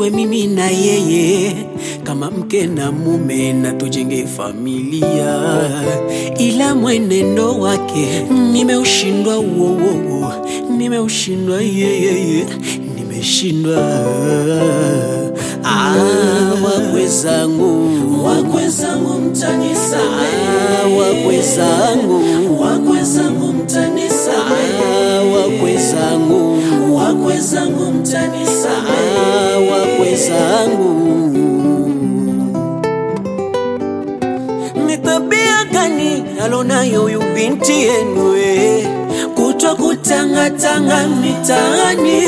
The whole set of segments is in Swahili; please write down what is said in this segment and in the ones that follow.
tuwe mimi na yeye kama mke na mume na tujenge familia, ila mwenendo wake nimeushindwa, uowo, nimeushindwa yeyeye, nimeshindwa. Ah, wakwe zangu, wakwe zangu mtanisamehe, wakwe zangu, wakwe zangu mtanisamehe, wakwe zangu, wakwe zangu mtanisamehe, wakwe zangu. Ni tabia gani alonayo huyu binti yenu eh? kutwa kutangatanga mitaani,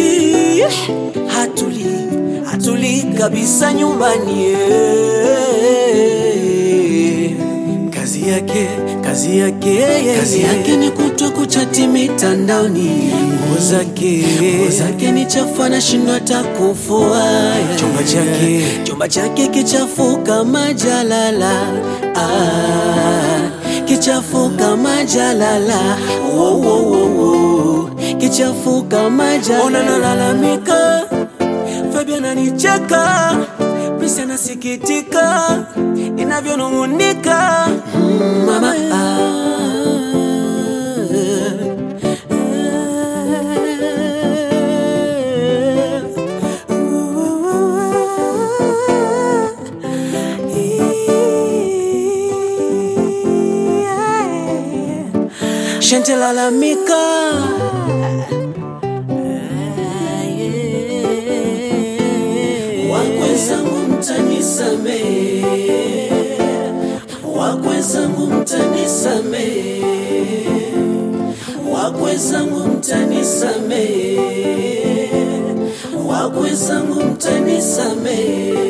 hatuli hatuli kabisa nyumbani eh. Kazi yake kazi yake kazi yake ni kutwa kuchati mitandaoni, nguo zake nguo zake ni chafu, anashindwa hata kufua. Chumba chake chumba chake kichafu kama jalala ah, kichafu kama jalala wo, wo, wo, wo. kichafu kama jalala. Ona nalalamika, Fabian ananicheka, Prince anasikitika inavyonung'unika mm, mama Shente lalamika wakwe zangu mtanisamehe, wakwe zangu mtanisamehe, wakwe zangu mtanisamehe, wakwe zangu mtanisamehe.